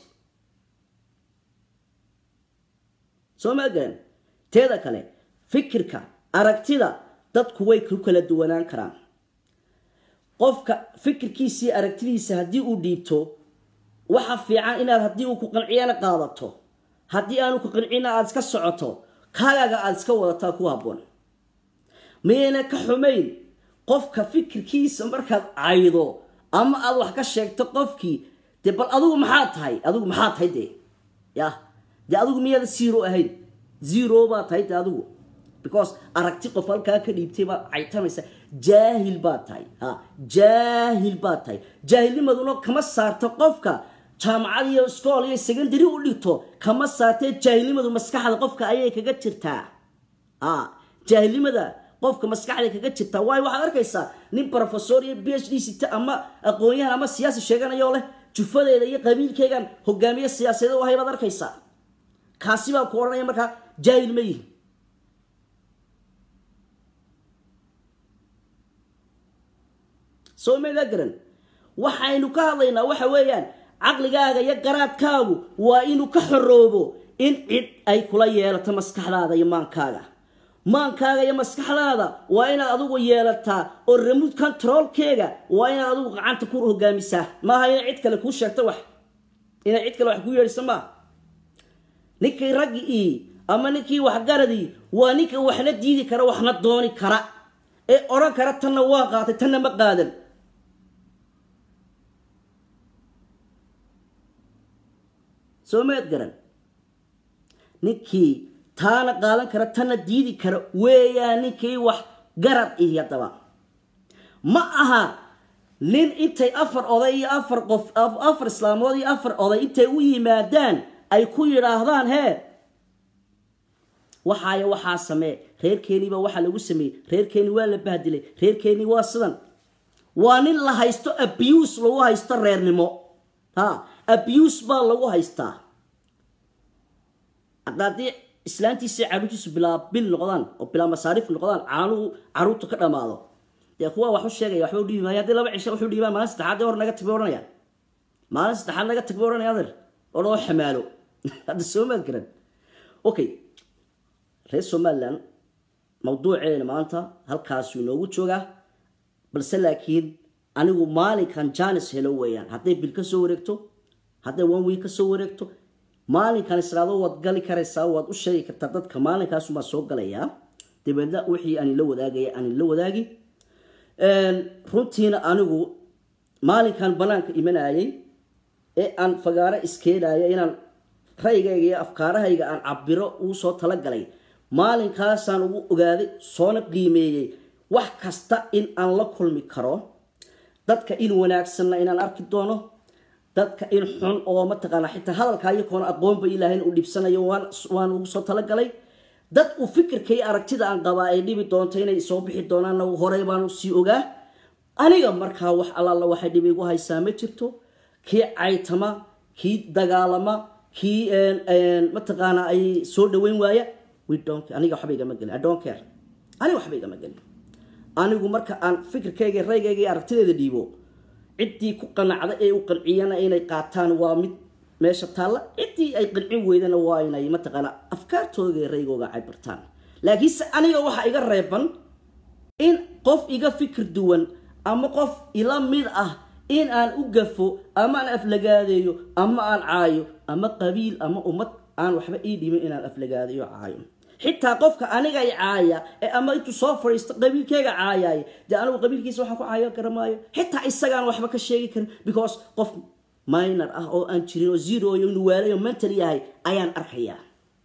soo maa garan teeda kale fikirka aragtida dadku way ku kala duwanaan karaan qofka fikirkiisii aragtidiisa haddii uu dhiibto waxa fiican inaad haddii uu ku qanciyana qaadato haddii aanu ku qancina aada iska socoto kaagaga aada iska wadataa ku habboon miyayna ka xumayn qofka fikirkiisa markaad caydo ama aada wax ka sheegto qofkii dee bal adigu maxaa tahay adigu maxaa tahay dee ya dee adigu miyaada zero ahayn zero baa tahay dee adigu because aragti qof halkaa ka dhiibtay baad caytamaysa jaahil baad tahay ha jaahil baad tahay jaahilnimaduna kama saarto qofka jaamacad iyo iskool iyo secondary u dhigto kama saartee jaahilnimadu maskaxda qofka ayay kaga jirtaa a jaahilnimada qofka maskaxda kaga jirtaa waayo waxaad arkaysaa nin professor iyo b h d sita ama aqoon-yahan ama siyaasi sheeganayoo leh jufadeeda iyo qabiilkeygan hogaamiye siyaasadeed u ahay baad arkaysaa kaasi baa ku odhanaya markaa jaahil ma yihi soo maydaa garan waxaynu ka hadlaynaa waxa weeyaan caqligaaga iyo garaadkaagu waa inuu ka xoroobo in cid ay kula yeelato maskaxdaada iyo maankaaga maankaaga iyo maskaxdaada waa inaad adigu yeelataa oo remote controlkeega waa inaad adigu gacanta ku hogaamisaa maaha inay cid kale kuu sheegto wax inay cid kale wax kuu yeedhiso maaha ninkii raggi ii ama ninkii waxgaradii waa ninka waxna diidi kara waxna dooni kara ee odhan kara tanna waa qaatay tanna ma qaadan soo maad garan ninkii taana qaadan kara tanna diidi kara weeyaa ninkii wax garad ihi haddaba ma aha nin intay afar oday iyo afar qof afar islaamood iyo afar oday intay u yimaadaan ay ku yidhaahdaan hee waxaaya waxaa samee reerkeeniibaa waxaa lagu sameeyey reerkeeni waa la bahdilay reerkeeni waa sidan waa nin la haysto abuse lagu haysto reernimo ha abuse baa lagu haystaa hadda haddii islaantiisa caruurtiisu bilaa bil noqdaan oo bilaa masaariif noqdaan caanuhu caruurtu ka dhamaado dee kuwa wax u sheegaya waxba u dhibi maayo haddii laba cisho wuxuu dhiibaan maalin saddexaad hor naga tag bay odhanayaan maalin saddexaad naga tag bay odhanaya adeer oo loo xamaalo hadda soo maad garan okay reer somaliland mawduuceena maanta halkaasuu inoogu joogaa balse laakiin anigu maalinkan janis helo weeyaan hadday bil ka soo wareegto hadday one week ka soo wareegto maalinkan israado waad gali karaysaa waad u sheegi kartaa dadka maalinkaasumaa soo galayaa dabeedna wixii aan ila wadaagaya aan ila wadaagi runtiina anigu maalinkan banaanka imanayay ee aan fagaaro iskeenaya inaan ra'yigayga iyo afkaarahayga aan cabiro uu soo talagalay maalinkaasaan ugu ogaaday soona qiimeeyey wax kasta in aan la kulmi karo dadka in wanaagsanna inaan arki doono dadka in xun oo mataqaana xitaa hadalkaa iyakoona aqoonba ilaahayn u dhibsanayo waan ugu soo talagalay dad uu fikirka iyo aragtida aan qabaa ay dhibi doonto inay soo bixi doonaanna horey baan sii ogaa aniga markaa wax allaala waxay dhibi igu haysaa ma jirto kii caytama kii dagaalama kii mataqaana ay soo dhaweyn waaya aniga waxba igama gelin i don't care aniga waxba igama gelin anigu marka aan fikirkayga raygayga iyo aragtideeda dhiibo ciddii ku qanacda ee u qanciyana inay qaataan waa mid meesha taalla ciddii ay qancin weydana waa inay mataqaana afkaartooda iyo raygooga cabirtaan laakiinse aniga waxaa iga reeban in qof iga fikir duwan ama qof ila mid ah in aan u gafo ama aan aflagaadeeyo ama aan caayo ama qabiil ama ummad aan waxba ii dhimin inaan aflagaadeeyo caayo xitaa qofka aniga i caaya ee ama intuu soo fadhiisto qabiilkeyga caayaay dee anigu qabiilkiisa waxaan ku caayo garamaayo xitaa isagaan waxba ka sheegi karin because qof minor ah oo aan jirin oo zero iyo inuu waalayo mental yahay ayaan arkayaa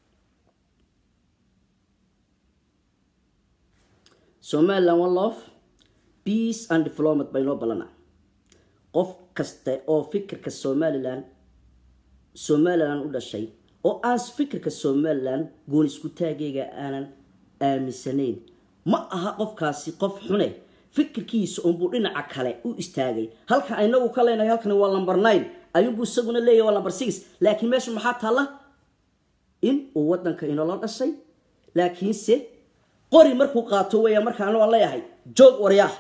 somaliland one love peace and development bay noo ballana qof kaste oo fikirka somaliland somaliland u dhashay oo aan fikirka somaliland goon isku taagayga aanan aaminsanayn ma aha qofkaasi qof xune fikirkiisa unbuu dhinaca kale u istaagay halka inagu ka leenahay halkani waa number nine ayuunbuu isaguna leeyahy waa number six laakiin meesha maxaa taalla in uu wadanka inoola dhashay laakiinse qori markuu qaato weeya markaan waan leeyahay joog waryaah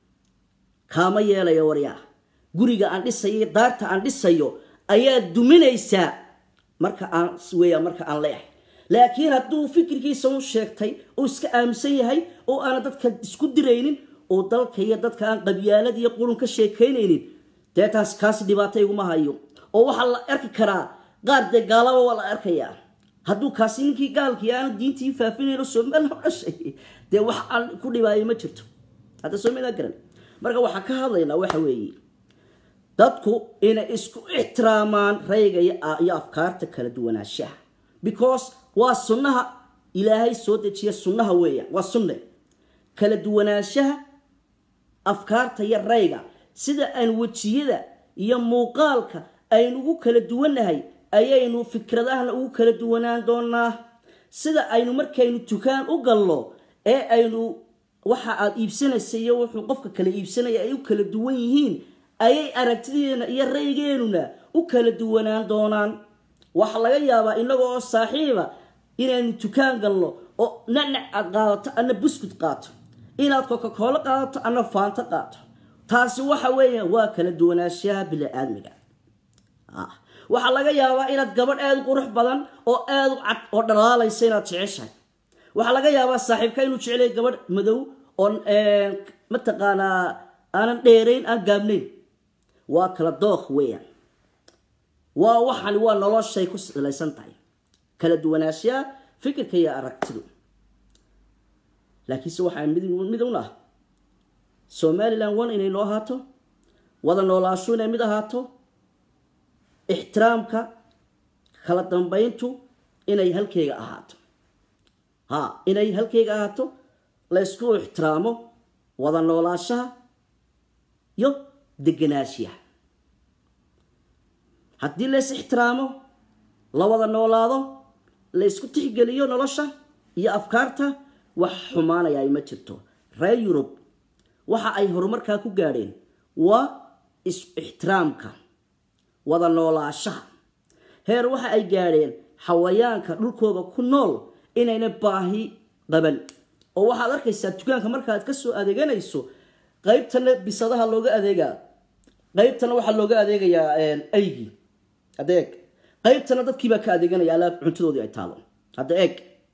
kaama yeelayo waryaah guriga aan dhisayo daarta aan dhisayo ayaa duminaysaa marka aan weeya marka aan leeyahay laakiin hadduu fikirkiisa u sheegtay oo iska aaminsan yahay oo aana dadka isku diraynin oo dalka iyo dadka aan qabyaalad iyo qurun ka sheekaynaynin dee taas kaasi dhibaato iguma hayo oo waxaa la arki karaa qaar dee gaalaba waa la arkayaa hadduu kaasi ninkii gaalkii aanu diintii faafinayno somaliland u dhashay dee wax aan ku dhibaayo ma jirto hadda somaliland garan marka waxaan ka hadlaynaa waxa weeye dadku inay isku ixtiraamaan rayga iyo afkaarta kala duwanaanshaha because waa sunnaha ilaahay soo dejiya sunnaha weeyaan waa sunne kala duwanaanshaha afkaarta iyo rayga sida aan wejiyada iyo muuqaalka aynugu kala duwannahay ayaynu fikradahana ugu kala duwanaan doonaa sida aynu markaynu tukaan u galno ee aynu waxa aad iibsanaysa iyo wuxuu qofka kala iibsanaya ay u kala duwan yihiin ayay aragtideena iyo raygeenuna u kala duwanaan doonaan waxaa laga yaabaa inagoo oo saaxiiba inaynu tukaan galno oo nacnac aad qaadato ana buskud qaato inaad cocacoolo qaadato ana faanto qaato taasi waxa weeya waa kala duwanaanshaha bili-aadmiga waxaa laga yaabaa inaad gabadh aada u qurux badan oo aada u cad oo dhalaalaysa inaad jeceshahay waxaa laga yaabaa saaxiibka inuu jecelay gabadh madow oo mataqaanaa aanan dheerayn aan gaabnayn waa kala dookh weeyaan waa waxani waa noloshay ku salaysan tahay kala duwanaanshaha fikirka iyo aragtidu laakiinse waxaa mid un ah somalilan one inay noo ahaato wada noolaasho inay mid ahaato ixtiraamka kala dambeyntu inay halkeyga ahaato ha inay halkeyga ahaato la ysku ixtiraamo wada noolaashaha iyo deganaashiyaha haddii la is ixtiraamo la wada noolaado la ysku tixgeliyo nolosha iyo afkaarta wax xumaanaya ay ma jirto reer yurub waxa ay horumarkaa ku gaadheen waa is ixtiraamka wada noolaashaha heer waxa ay gaadheen xawayaanka dhulkooda ku nool inayna baahi qaban oo waxaad arkaysaa dukaanka markaad kasoo adeeganayso qaybtana bisadaha looga adeegaa qaybtana waxaa looga adeegayaa aygii adeeg qaybtana dadkiibaa ka adeeganaya alaab cuntadoodii ay taalo hadda eeg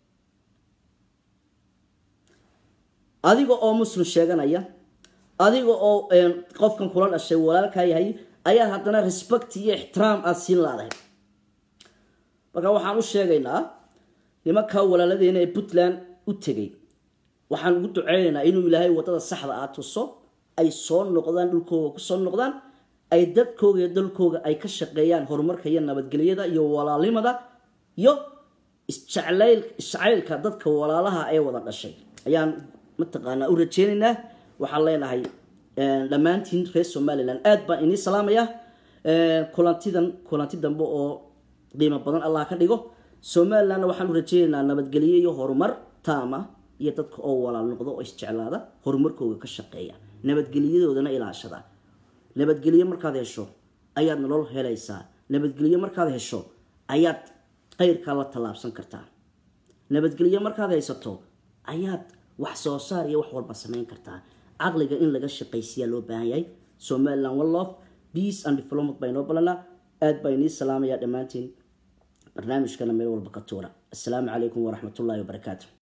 adiga oo muslim sheeganaya adiga oo qofkan kula dhashay walaalkaa yahay ayaa haddana respect iyo ixtiraam aada siin laadahay marka waxaan u sheegaynaa nimankaa walaaladeena ee puntland u tegay waxaan ugu duceynaynaa inuu ilaahay wadada saxda ah tuso ay soo noqdaan dhulkooga kusoo noqdaan ay dadkooga iyo dalkooga ay ka shaqeeyaan horumarka iyo nabadgelyada iyo walaalnimada iyo isjeclayl isjacaylka dadka walaalaha ee wada dhashay ayaan mataqaanaa u rajeynaynaa waxaan leenahay dhammaantiin reer somalilan aad baan inii salaamaya kulantidan kulanti dambe oo qiimo badan allah ka dhigo somalilandna waxaan u rajeynaynaa nabadgelyo iyo horumar taama iyo dadka oo walaal noqdo oo isjeclaada horumarkooga ka shaqeeya nabadgelyadoodana ilaashada nabadgelyo markaad hesho ayaad nolol helaysaa nabadgelyo markaad hesho ayaad qayrkaa la tallaabsan kartaa nabadgelyo markaad haysato ayaad wax soo saar iyo wax walba samayn kartaa caqliga in laga shaqaysiyaa loo baahan yahay somaliland one love peace and development baa inoo balanaa aad baa inii salaamaya dhammaantiin barnaamijkana meel walba ka tuura assalaamu calaykum waraxmatullaahi wabarakaatu